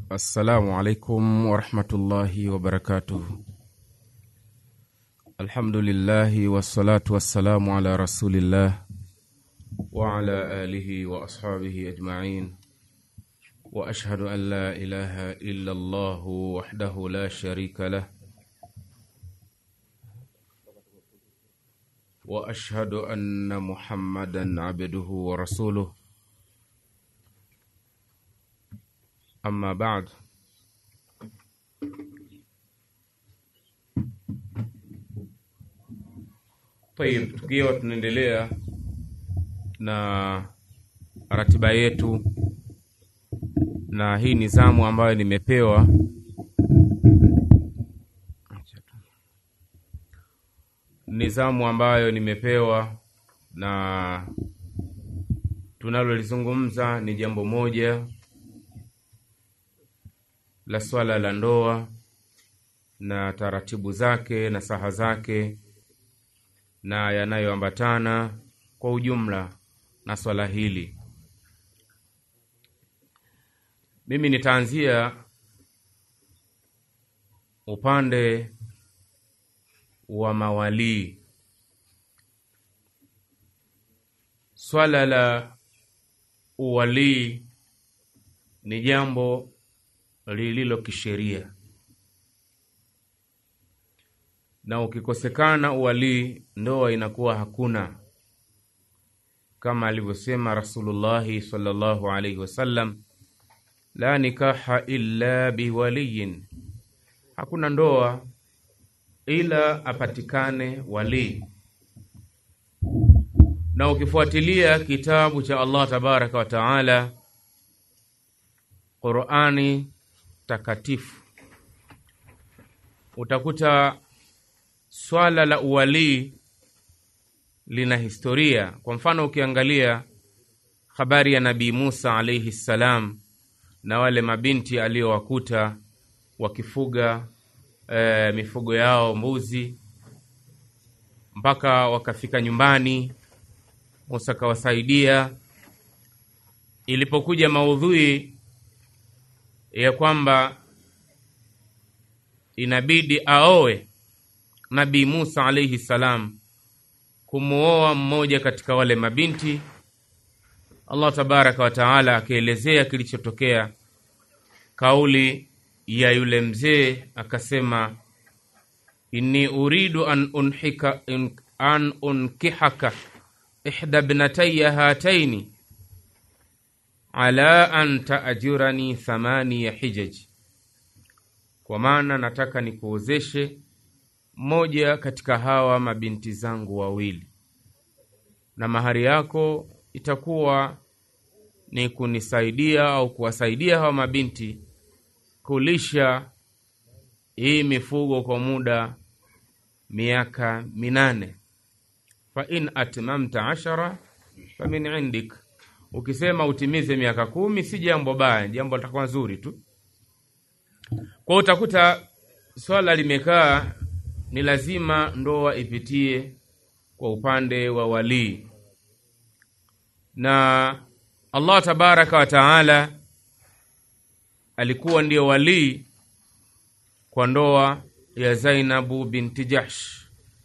Assalamu alaikum warahmatullahi wabarakatuh. Alhamdulillahi wassalatu wassalamu ala rasulillah wa ala alihi wa ashabihi ajmain wa ashhadu an la ilaha illa Allah wahdahu la sharika lah wa ashhadu anna Muhammadan abduhu wa rasuluh Amma baad, tayib, tukiwa tunaendelea na ratiba yetu, na hii nizamu ambayo nimepewa nizamu ambayo nimepewa na tunalolizungumza ni jambo moja la swala la ndoa na taratibu zake na saha zake na yanayoambatana kwa ujumla na swala hili. Mimi nitaanzia upande wa mawalii. Swala la uwalii ni jambo lililo kisheria, na ukikosekana uwalii, ndoa inakuwa hakuna, kama alivyosema Rasulullahi sallallahu alaihi wasallam, la nikaha illa biwaliyin, hakuna ndoa ila apatikane walii. Na ukifuatilia kitabu cha Allah tabaraka wa taala, Qurani takatifu utakuta swala la uwalii lina historia. Kwa mfano, ukiangalia habari ya Nabii Musa alaihi ssalam na wale mabinti aliowakuta wakifuga e, mifugo yao mbuzi, mpaka wakafika nyumbani, Musa akawasaidia. Ilipokuja maudhui ya kwamba inabidi aowe Nabii Musa alaihi salam, kumuoa mmoja katika wale mabinti, Allah tabaraka wa taala akielezea kilichotokea. Kauli ya yule mzee akasema, inni uridu an unhika an unkihaka ihda bnataya hataini ala an taajurani thamaniya hijaji, kwa maana nataka nikuozeshe mmoja katika hawa mabinti zangu wawili, na mahari yako itakuwa ni kunisaidia au kuwasaidia hawa mabinti kulisha hii mifugo kwa muda miaka minane. fa in atmamta ashara fa min indik Ukisema utimize miaka kumi si jambo baya, jambo litakuwa nzuri tu. Kwa utakuta swala limekaa ni lazima ndoa ipitie kwa upande wa walii, na Allah tabaraka wa taala alikuwa ndiyo walii kwa ndoa ya Zainabu binti Jahsh.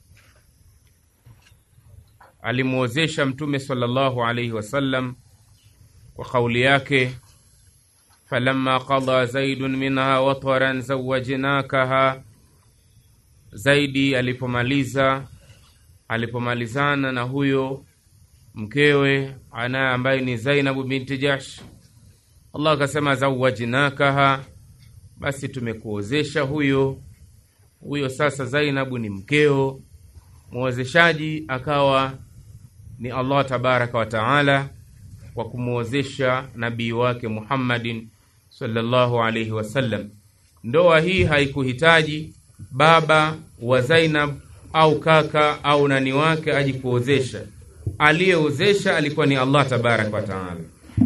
Alimwozesha Mtume sallallahu alaihi wasallam kwa kauli yake, falamma qada zaidun minha watwaran zawajnakaha, Zaidi alipomaliza alipomalizana na huyo mkewe ana ambaye ni Zainabu binti Jahsh, Allah akasema zawajnakaha, basi tumekuozesha huyo huyo. Sasa Zainabu ni mkeo, mwozeshaji akawa ni Allah tabaraka wa taala kwa kumwozesha nabii wake Muhammadin sallallahu alaihi wasallam. Ndoa hii haikuhitaji baba wa Zainab au kaka au nani wake aji kuozesha. Aliyeozesha alikuwa ni Allah tabaraka wa taala,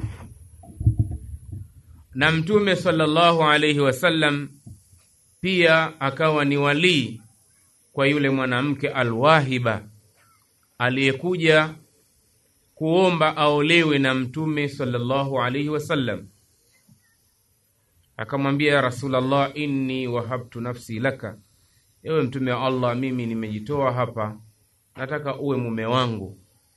na Mtume sallallahu alaihi wasallam pia akawa ni walii kwa yule mwanamke alwahiba aliyekuja kuomba aolewe na Mtume sallallahu alaihi wasallam. akamwambia ya Rasulallah, inni wahabtu nafsi laka, ewe mtume wa Allah, mimi nimejitoa hapa, nataka uwe mume wangu.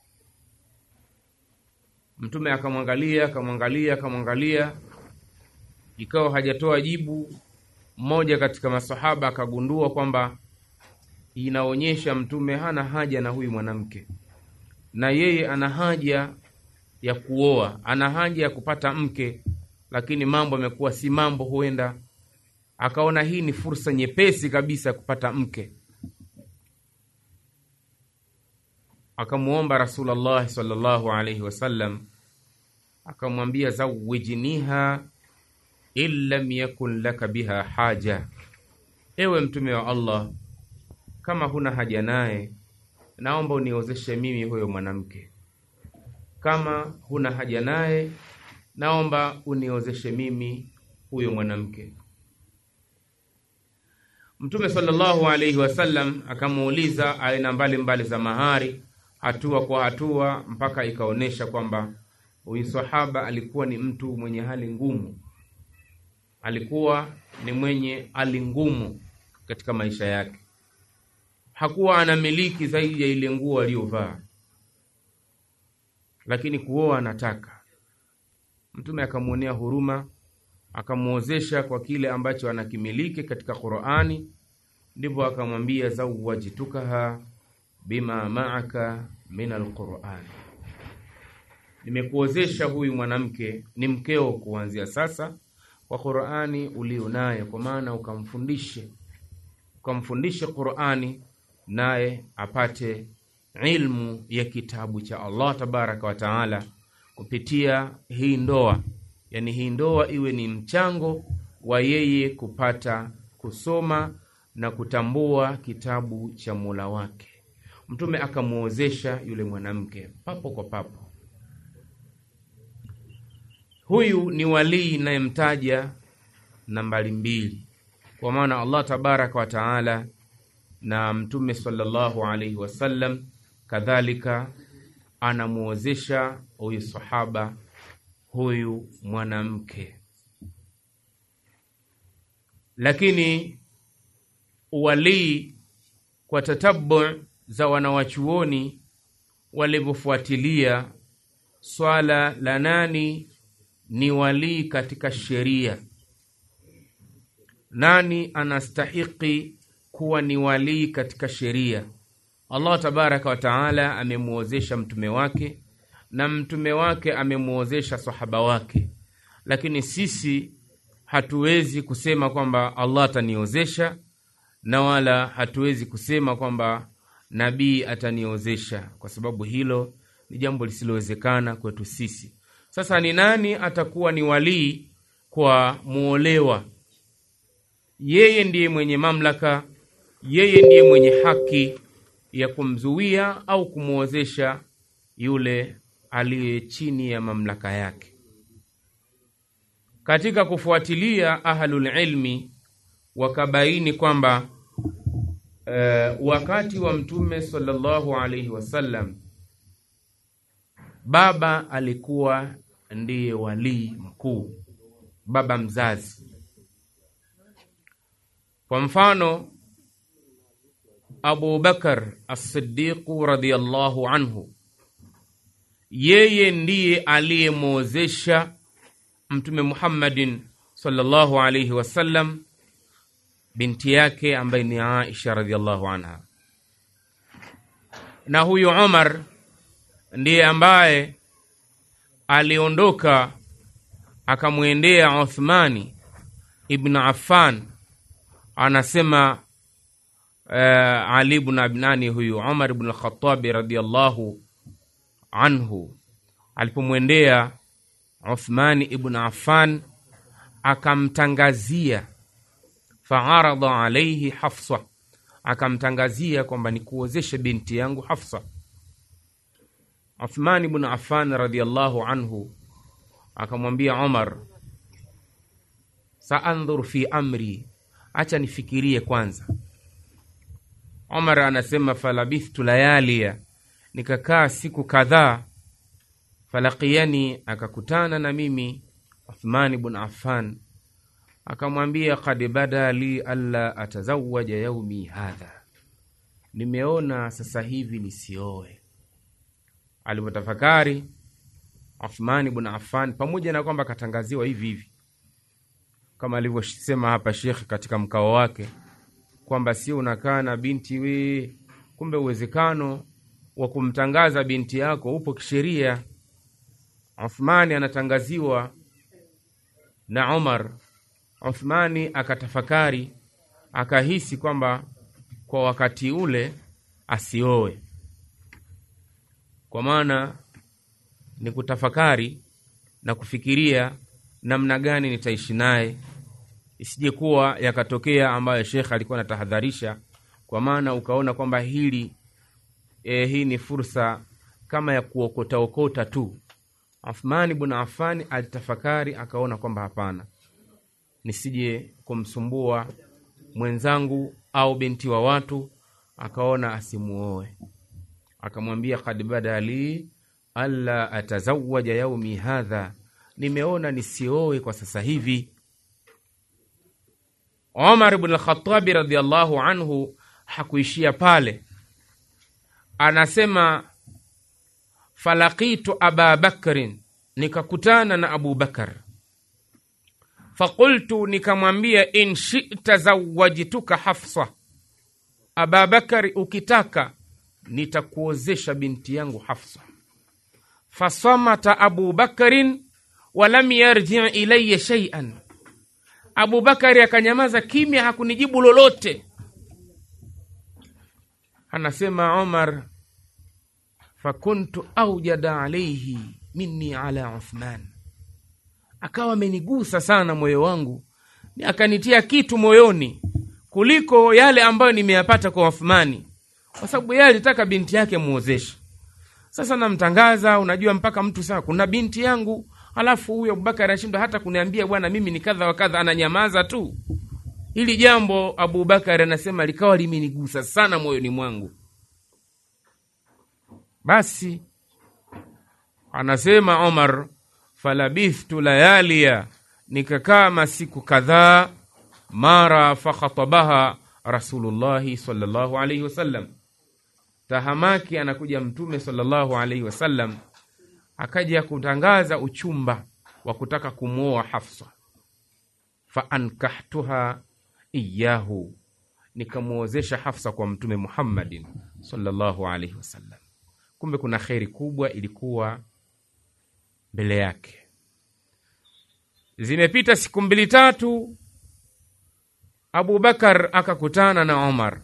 Mtume akamwangalia akamwangalia akamwangalia, ikawa hajatoa jibu. Mmoja katika masahaba akagundua kwamba inaonyesha mtume hana haja na huyu mwanamke, na yeye ana haja ya kuoa, ana haja ya kupata mke, lakini mambo yamekuwa si mambo. Huenda akaona hii ni fursa nyepesi kabisa ya kupata mke, akamwomba Rasulullah sallallahu alaihi wasallam, akamwambia zawijiniha in lam yakun laka biha haja, ewe mtume wa Allah, kama huna haja naye, naomba uniozeshe mimi huyo mwanamke. Kama huna haja naye, naomba uniozeshe mimi huyo mwanamke. Mtume sallallahu alaihi wasallam akamuuliza aina mbalimbali za mahari, hatua kwa hatua, mpaka ikaonyesha kwamba huyu sahaba alikuwa ni mtu mwenye hali ngumu, alikuwa ni mwenye hali ngumu katika maisha yake. Hakuwa anamiliki zaidi ya ile nguo aliyovaa, lakini kuoa anataka. Mtume akamwonea huruma, akamwozesha kwa kile ambacho anakimiliki katika Qur'ani, ndipo akamwambia zawajtukaha bima ma'aka min alqur'ani, nimekuozesha huyu mwanamke ni mkeo kuanzia sasa kwa Qur'ani ulionayo, kwa maana ukamfundishe ukamfundishe Qur'ani naye apate ilmu ya kitabu cha Allah tabaraka wa taala kupitia hii ndoa, yani hii ndoa iwe ni mchango wa yeye kupata kusoma na kutambua kitabu cha Mola wake. Mtume akamwozesha yule mwanamke papo kwa papo. Huyu ni walii inayemtaja nambari mbili, kwa maana Allah tabaraka wa taala na Mtume sallallahu alaihi wasallam kadhalika anamwozesha huyu sahaba huyu mwanamke, lakini uwalii kwa tatabu za wanawachuoni walivyofuatilia swala la nani ni walii katika sheria, nani anastahiki kuwa ni walii katika sheria. Allah tabaraka wa taala amemwozesha mtume wake na mtume wake amemwozesha sahaba wake, lakini sisi hatuwezi kusema kwamba Allah ataniozesha na wala hatuwezi kusema kwamba nabii ataniozesha, kwa sababu hilo ni jambo lisilowezekana kwetu sisi. Sasa ni nani atakuwa ni walii kwa muolewa? Yeye ndiye mwenye mamlaka, yeye ndiye mwenye haki ya kumzuia au kumwozesha yule aliye chini ya mamlaka yake. Katika kufuatilia ahlul ilmi wakabaini kwamba uh, wakati wa Mtume sallallahu alaihi wasallam baba alikuwa ndiye walii mkuu, baba mzazi. Kwa mfano Abu Bakar As-Siddiqu radhiyallahu anhu, yeye ndiye aliyemwozesha Mtume Muhammadin sallallahu alayhi wasallam binti yake ambaye ni Aisha radhiyallahu anha, na huyu Umar ndiye ambaye aliondoka akamwendea Uthmani ibn Affan, anasema Uh, Ali ibn Abnani huyu Umar ibn al-Khattabi radhiyallahu anhu alipomwendea Uthmani ibn Affan akamtangazia, faarada alaihi Hafsa, akamtangazia kwamba nikuozeshe binti yangu Hafsa. Uthmani ibn Affan radhiyallahu anhu akamwambia Umar, saandhur fi amri, acha nifikirie kwanza. Umar anasema falabithtu layalia, nikakaa siku kadhaa. Falaqiyani, akakutana na mimi Uthmani bun Affan, akamwambia kad bada li alla atazawaja yaumi hadha, nimeona sasa hivi nisioe. Alivyotafakari Uthmani bn Affan, pamoja na kwamba akatangaziwa hivi hivi kama alivyosema hapa Shekh katika mkao wake kwamba sio unakaa na binti we, kumbe uwezekano wa kumtangaza binti yako upo kisheria. Uthmani anatangaziwa na Umar. Uthmani akatafakari, akahisi kwamba kwa wakati ule asioe, kwa maana ni kutafakari na kufikiria namna gani nitaishi naye, isije kuwa yakatokea ambayo shekhe alikuwa anatahadharisha, kwa maana ukaona kwamba hili e, hii ni fursa kama ya kuokotaokota tu. Uthmani bn Affan alitafakari akaona kwamba hapana, nisije kumsumbua mwenzangu au binti wa watu, akaona asimuoe. Akamwambia kad bada li alla atazawaja yaumi hadha, nimeona nisioe kwa sasa hivi. Omar bn Alkhatabi radiallahu anhu hakuishia pale, anasema falakitu aba bakrin, nikakutana na Abu Bakar. Fakultu, nikamwambia in shita zawajtuka Hafsa, Aba Bakari, ukitaka nitakuozesha binti yangu Hafsa. Fasamata Abu Bakarin walam yarji ilaya shaian, Abu Bakari akanyamaza kimya, hakunijibu lolote. Anasema Omar, fakuntu aujada alaihi minni ala Uthman, akawa amenigusa sana moyo wangu, akanitia kitu moyoni kuliko yale ambayo nimeyapata kwa Uthmani, kwa sababu yeye alitaka binti yake muozeshe. Sasa namtangaza, unajua mpaka mtu saa kuna binti yangu, alafu huyu Abubakar anashindwa hata kuniambia bwana, mimi ni kadha wa kadha, ananyamaza tu. Hili jambo Abubakar anasema likawa limenigusa sana moyoni mwangu. Basi anasema Omar, falabithtu layalia, nikakaa masiku kadhaa. Mara fakhatabaha Rasulullahi sallallahu alaihi wasallam, tahamaki anakuja Mtume sallallahu alaihi wasallam, akaja kutangaza uchumba wa kutaka kumwoa Hafsa. Faankahtuha iyahu, nikamwozesha Hafsa kwa Mtume Muhammadin sallallahu alaihi wasallam. Kumbe kuna kheri kubwa ilikuwa mbele yake. Zimepita siku mbili tatu, Abubakar akakutana na Omar.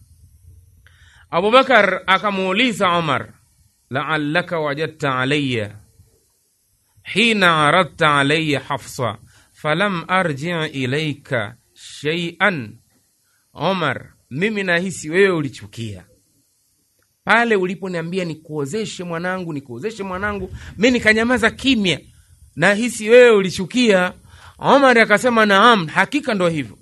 Abubakar akamuuliza Omar, laallaka wajadta alaya hina aradta alaya Hafsa falam arji ilaika shaian. Omar, mimi nahisi wewe ulichukia pale uliponiambia nikuozeshe mwanangu, nikuozeshe mwanangu, mi nikanyamaza kimya, nahisi wewe ulichukia. Omar akasema naam, hakika ndo hivyo.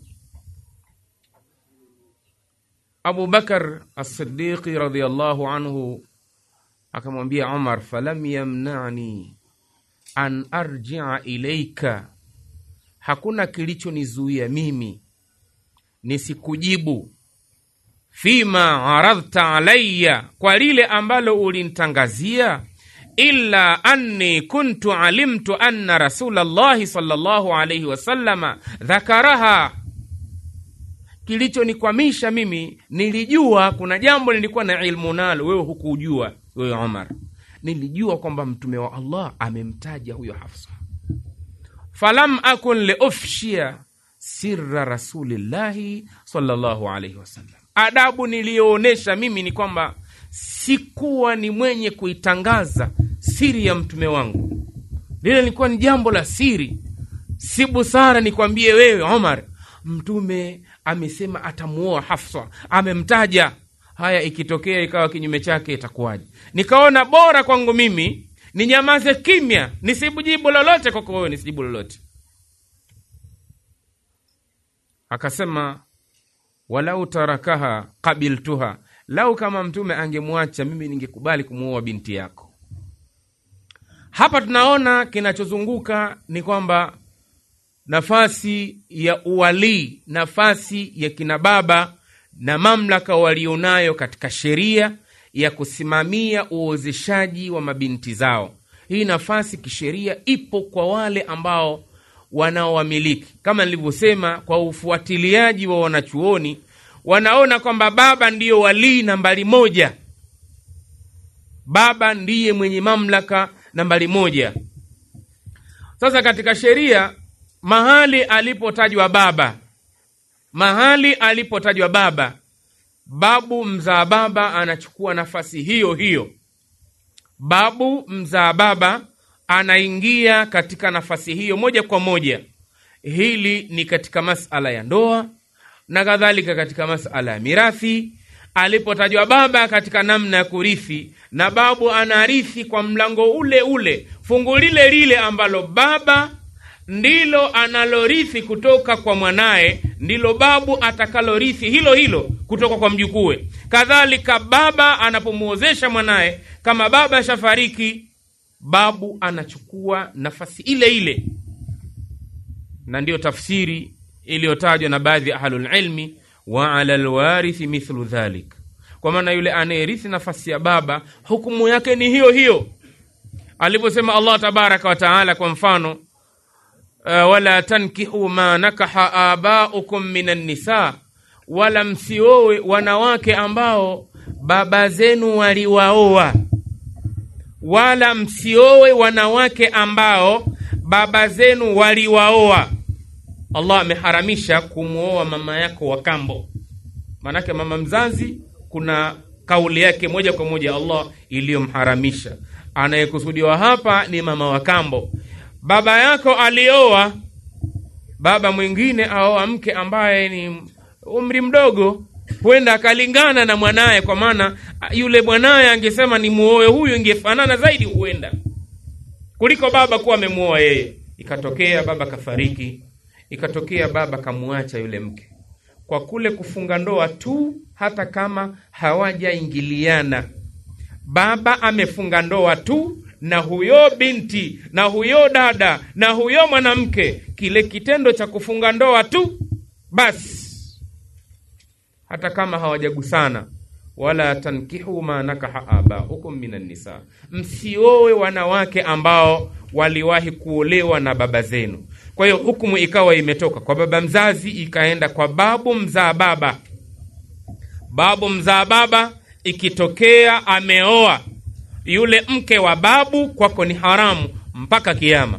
Abu Bakar As-Siddiqi radhiyallahu anhu akamwambia Omar, falam yamnani an arjia ilaika, hakuna kilichonizuia mimi nisikujibu fima aradhta alaya, kwa lile ambalo ulinitangazia, illa anni kuntu alimtu anna rasula llahi sallallahu alaihi wasallama dhakaraha. Kilichonikwamisha mimi, nilijua kuna jambo nilikuwa na ilmu nalo, wewe hukujua. Wewe Omar, nilijua kwamba mtume wa Allah amemtaja huyo Hafsa. falam akun liufshia sirra rasulillahi sallallahu alaihi wasallam Adabu niliyoonyesha mimi ni kwamba sikuwa ni mwenye kuitangaza siri ya mtume wangu. Lile lilikuwa ni jambo la siri, si busara nikwambie wewe Omar, mtume amesema atamuoa Hafsa, amemtaja. Haya, ikitokea ikawa kinyume chake itakuwaje? Nikaona bora kwangu mimi ninyamaze kimya, nisijibu lolote kwako wewe, nisijibu lolote. Akasema walau tarakaha qabiltuha, lau kama mtume angemwacha mimi ningekubali kumuoa binti yako. Hapa tunaona kinachozunguka ni kwamba nafasi ya uwalii, nafasi ya kina baba na mamlaka walionayo katika sheria ya kusimamia uozeshaji wa mabinti zao. Hii nafasi kisheria ipo kwa wale ambao wanaowamiliki. Kama nilivyosema, kwa ufuatiliaji wa wanachuoni, wanaona kwamba baba ndiyo walii nambari moja. Baba ndiye mwenye mamlaka nambari moja. Sasa katika sheria, mahali alipotajwa baba, mahali alipotajwa baba, babu mzaa baba anachukua nafasi hiyo hiyo. Babu mzaa baba anaingia katika nafasi hiyo moja kwa moja. Hili ni katika masala ya ndoa na kadhalika katika masala ya mirathi. Alipotajwa baba katika namna ya kurithi, na babu anarithi kwa mlango ule ule, fungu lile lile ambalo baba ndilo analorithi kutoka kwa mwanaye, ndilo babu atakalorithi hilo hilo kutoka kwa mjukue. Kadhalika baba anapomwozesha mwanaye, kama baba shafariki, babu anachukua nafasi ile ile, na ndiyo tafsiri iliyotajwa na baadhi ya ahlulilmi, wa ala lwarithi mithlu dhalik, kwa maana yule anayerithi nafasi ya baba hukumu yake ni hiyo hiyo, alivyosema Allah tabaraka wa taala, kwa mfano uh, wala tankihu ma nakaha abaukum min annisa, wala msiowe wanawake ambao baba zenu waliwaoa wala msiowe wanawake ambao baba zenu waliwaoa. Allah ameharamisha kumwoa mama yako wa kambo, maanake mama mzazi, kuna kauli yake moja kwa moja Allah iliyomharamisha. Anayekusudiwa hapa ni mama wa kambo. Baba yako alioa baba mwingine, aoa mke ambaye ni umri mdogo huenda akalingana na mwanaye, kwa maana yule mwanaye angesema ni muoe huyu, ingefanana zaidi huenda kuliko baba kuwa amemuoa yeye. Ikatokea baba kafariki, ikatokea baba kamuacha yule mke, kwa kule kufunga ndoa tu, hata kama hawajaingiliana, baba amefunga ndoa tu na huyo binti na huyo dada na huyo mwanamke, kile kitendo cha kufunga ndoa tu basi hata kama hawajagusana, wala tankihu ma nakaha abaukum minan nisa, msiowe wanawake ambao waliwahi kuolewa na baba zenu. Kwa hiyo hukumu ikawa imetoka kwa baba mzazi ikaenda kwa babu mzaa baba. Babu mzaa baba ikitokea ameoa yule mke wa babu, kwako ni haramu mpaka kiama.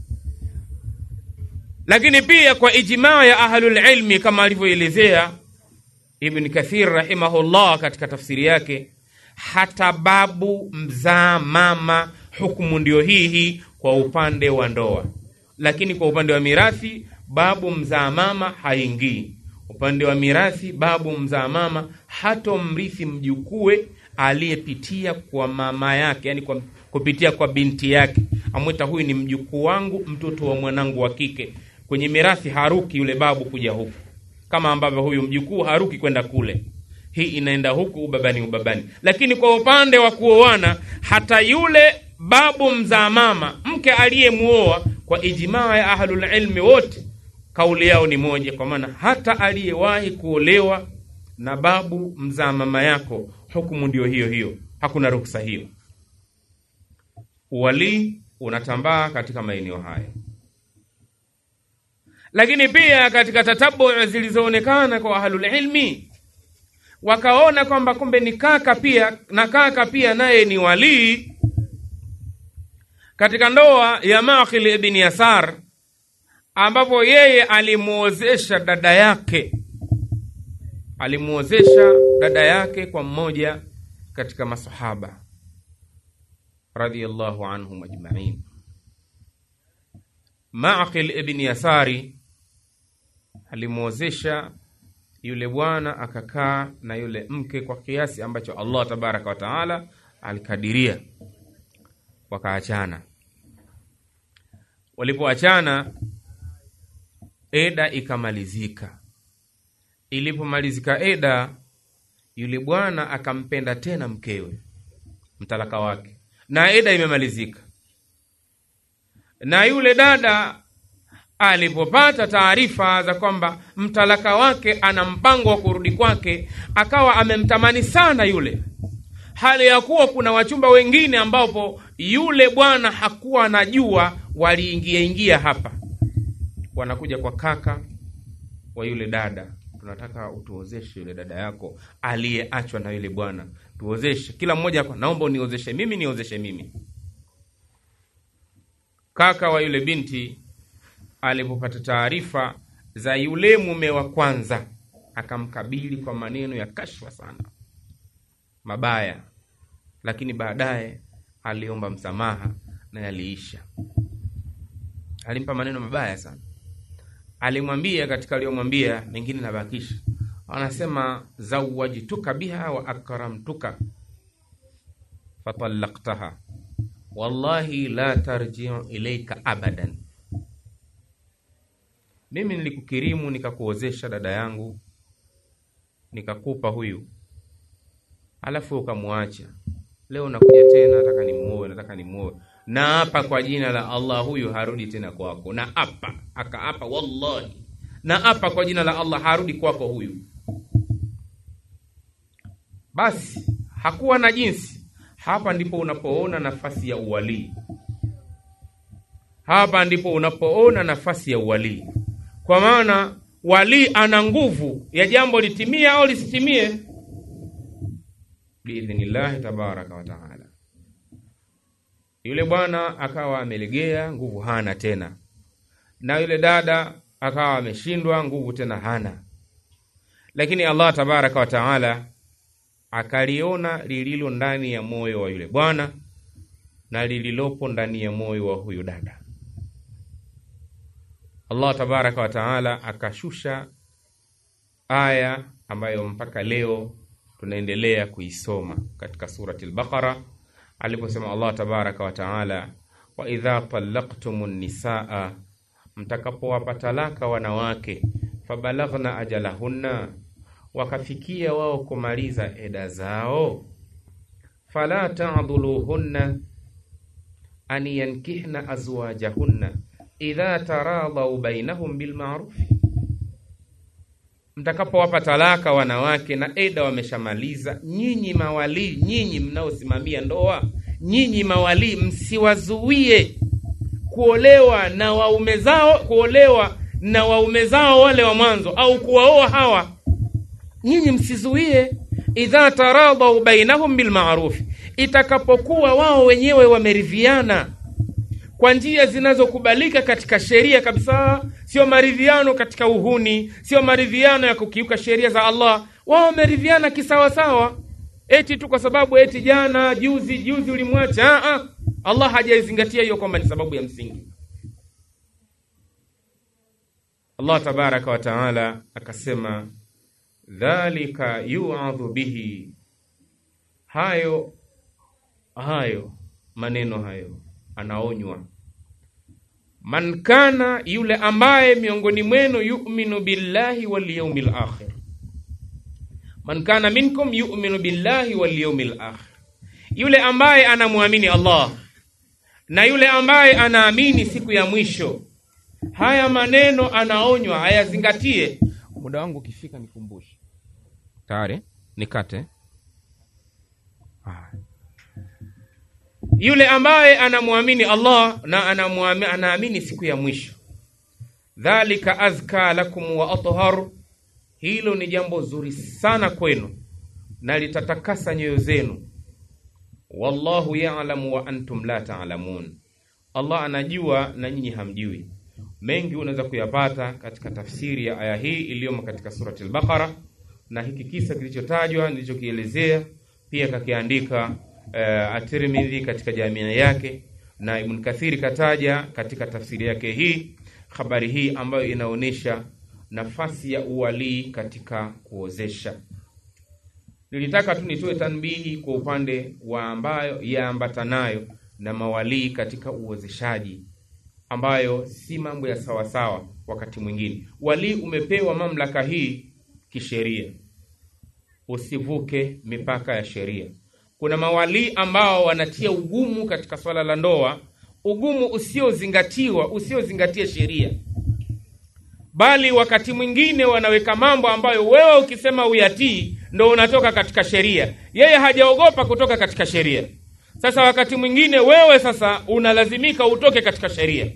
Lakini pia kwa ijmaa ya ahlulilmi kama alivyoelezea Ibn Kathir rahimahullah katika tafsiri yake, hata babu mzaa mama hukumu ndio hii hii kwa upande wa ndoa, lakini kwa upande wa mirathi babu mzaa mama haingii. Upande wa mirathi babu mzaa mama hatomrithi mjukue aliyepitia kwa mama yake, yani kwa kupitia kwa binti yake, amwita huyu ni mjukuu wangu, mtoto wa mwanangu wa kike. Kwenye mirathi haruki yule babu kuja huku kama ambavyo huyu mjukuu haruki kwenda kule, hii inaenda huku, ubabani ubabani. Lakini kwa upande wa kuoana, hata yule babu mzaa mama mke aliyemuoa, kwa ijmaa ya ahlulilmi wote kauli yao ni moja, kwa maana hata aliyewahi kuolewa na babu mzaa mama yako, hukumu ndio hiyo hiyo, hakuna ruksa hiyo. Uwalii unatambaa katika maeneo haya lakini pia katika tatabu zilizoonekana kwa ahlulilmi wakaona kwamba kumbe ni kaka pia na kaka pia naye ni walii. Katika ndoa ya Maqil ibn Yasar, ambapo yeye alimwozesha dada yake, alimwozesha dada yake kwa mmoja katika masahaba radhiyallahu anhum ajmain. Maqil ibn Yasari alimwozesha yule bwana akakaa na yule mke kwa kiasi ambacho Allah tabaraka wa taala alikadiria, wakaachana. Walipoachana, eda ikamalizika. Ilipomalizika eda, yule bwana akampenda tena mkewe, mtalaka wake, na eda imemalizika na yule dada alipopata taarifa za kwamba mtalaka wake ana mpango wa kurudi kwake, akawa amemtamani sana yule, hali ya kuwa kuna wachumba wengine ambapo yule bwana hakuwa anajua waliingia ingia hapa, wanakuja kwa kaka wa yule dada, tunataka utuozeshe yule dada yako aliyeachwa na yule bwana, tuozeshe. Kila mmoja kwa, naomba uniozeshe mimi, niozeshe mimi. Kaka wa yule binti alipopata taarifa za yule mume wa kwanza, akamkabili kwa maneno ya kashfa sana mabaya, lakini baadaye aliomba msamaha na yaliisha. Alimpa maneno mabaya sana, alimwambia katika aliyomwambia, mengine nabakisha, anasema zawajtuka biha wa akramtuka fatalaktaha wallahi la tarjiu ilaika abadan mimi nilikukirimu nikakuozesha dada yangu nikakupa huyu, alafu ukamwacha. Leo nakuja tena, nataka nimuoe, nataka nimuoe, na hapa kwa jina la Allah, huyu harudi tena kwako, na hapa akaapa, wallahi, na hapa kwa jina la Allah, harudi kwako huyu. Basi hakuwa na jinsi. Hapa ndipo unapoona nafasi ya uwalii, hapa ndipo unapoona nafasi ya uwalii kwa maana walii ana nguvu ya jambo litimie au lisitimie biidhnillahi tabaraka wa taala. Yule bwana akawa amelegea, nguvu hana tena, na yule dada akawa ameshindwa, nguvu tena hana. Lakini Allah tabaraka wa taala akaliona lililo ndani ya moyo wa yule bwana na lililopo ndani ya moyo wa huyu dada. Allah tabaraka wa taala akashusha aya ambayo mpaka leo tunaendelea kuisoma katika surati al-Baqara, aliposema Allah tabaraka wa taala, wa idha talaqtumu nisaa, mtakapowapa talaka wanawake, fabalaghna ajalahunna, wakafikia wao kumaliza eda zao, fala ta'dhuluhunna an yankihna azwajahunna idha taradhau bainahum bilmarufi, mtakapowapa talaka wanawake na eda wameshamaliza, nyinyi mawalii, nyinyi mnaosimamia ndoa, nyinyi mawalii, msiwazuie kuolewa na waume zao, kuolewa na waume zao wale wa mwanzo, au kuwaoa hawa, nyinyi msizuie. Idha taradhau bainahum bilmarufi, itakapokuwa wao wenyewe wameridhiana kwa njia zinazokubalika katika sheria kabisa, sio maridhiano katika uhuni, sio maridhiano ya kukiuka sheria za Allah. Wao wameridhiana kisawasawa, eti tu kwa sababu eti jana juzi juzi ulimwacha. Allah hajaizingatia hiyo kwamba ni sababu ya msingi. Allah tabaraka wa taala akasema, dhalika yuadhu bihi, hayo hayo maneno hayo anaonywa man kana, yule ambaye miongoni mwenu yu'minu billahi wal yawmil akhir. Man kana minkum yu'minu billahi wal yawmil akhir, yule ambaye anamwamini Allah na yule ambaye anaamini siku ya mwisho. Haya maneno anaonywa ayazingatie. Muda wangu ukifika nikumbushe. Tayari nikate. Yule ambaye anamwamini Allah na anaamini siku ya mwisho, dhalika azka lakum wa athhar, hilo ni jambo zuri sana kwenu na litatakasa nyoyo zenu. Wallahu ya'lamu wa antum la ta'lamun, Allah anajua na nyinyi hamjui. Mengi unaweza kuyapata katika tafsiri ya aya hii iliyomo katika surati al-Baqara, na hiki kisa kilichotajwa nilichokielezea pia kakiandika Uh, At-Tirmidhi katika jamia yake na Ibn Kathiri kataja katika tafsiri yake hii habari hii ambayo inaonyesha nafasi ya uwalii katika kuozesha. Nilitaka tu nitoe tanbihi kwa upande wa ambayo yaambatanayo na mawalii katika uozeshaji, ambayo si mambo ya sawasawa. Wakati mwingine walii umepewa mamlaka hii kisheria, usivuke mipaka ya sheria. Kuna mawalii ambao wanatia ugumu katika swala la ndoa, ugumu usiozingatiwa, usiozingatia sheria. bali wakati mwingine wanaweka mambo ambayo wewe ukisema uyatii ndo unatoka katika sheria yeye hajaogopa kutoka katika sheria sasa wakati mwingine wewe sasa unalazimika utoke katika sheria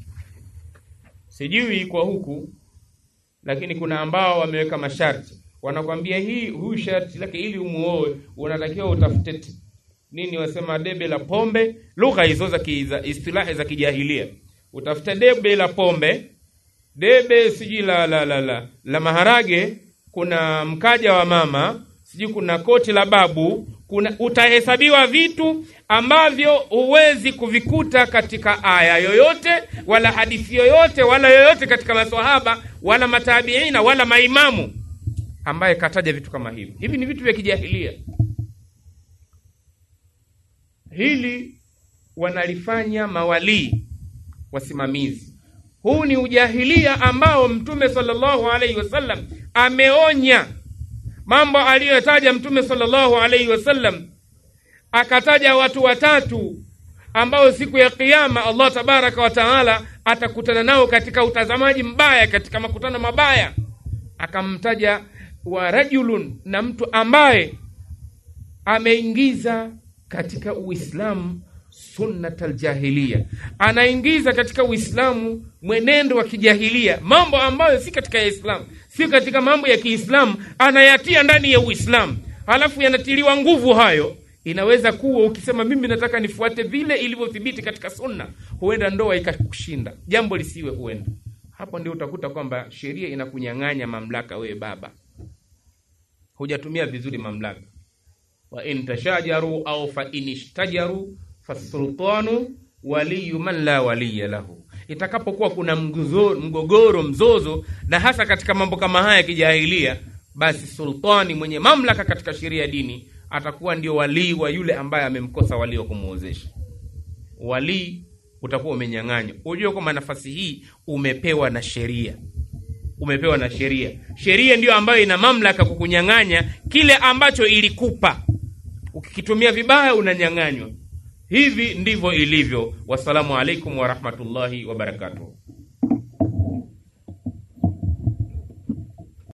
sijui kwa huku lakini kuna ambao wameweka masharti wanakwambia hii huyu sharti lake ili umuoe unatakiwa utafute t- nini wasema debe la pombe lugha hizo za ki- za istilahi za kijahilia utafute debe la pombe debe sijui la, la, la, la, la maharage kuna mkaja wa mama sijui kuna koti la babu kuna utahesabiwa vitu ambavyo huwezi kuvikuta katika aya yoyote wala hadithi yoyote wala yoyote katika maswahaba wala matabiina wala maimamu ambaye kataja vitu kama hivi hivi ni vitu vya kijahilia hili wanalifanya mawalii wasimamizi huu ni ujahilia ambao mtume sallallahu alaihi wasallam ameonya mambo aliyotaja mtume sallallahu alaihi wasallam akataja watu watatu ambao siku ya kiyama allah tabaraka wa taala atakutana nao katika utazamaji mbaya katika makutano mabaya akamtaja wa rajulun na mtu ambaye ameingiza katika uislamu sunnat aljahiliya anaingiza katika uislamu mwenendo wa kijahilia mambo ambayo si katika islamu si katika mambo ya kiislamu anayatia ndani ya uislamu halafu yanatiliwa nguvu hayo inaweza kuwa ukisema mimi nataka nifuate vile ilivyothibiti katika sunna huenda ndoa ikakushinda jambo lisiwe huenda hapo ndio utakuta kwamba sheria inakunyang'anya mamlaka wewe baba hujatumia vizuri mamlaka wa in tashajaru au fa in ishtajaru fasultanu waliyu man la waliya lahu itakapokuwa kuna mgogoro, mgogoro mzozo na hasa katika mambo kama haya ya kijahilia basi sultani mwenye mamlaka katika sheria ya dini atakuwa ndio walii wa yule ambaye amemkosa walii wa kumwozesha walii utakuwa umenyang'anywa ujue kwamba nafasi hii umepewa na sheria umepewa na sheria sheria ndiyo ambayo ina mamlaka kukunyang'anya kile ambacho ilikupa ukikitumia vibaya unanyang'anywa hivi ndivyo ilivyo wassalamu alaikum warahmatullahi wabarakatuh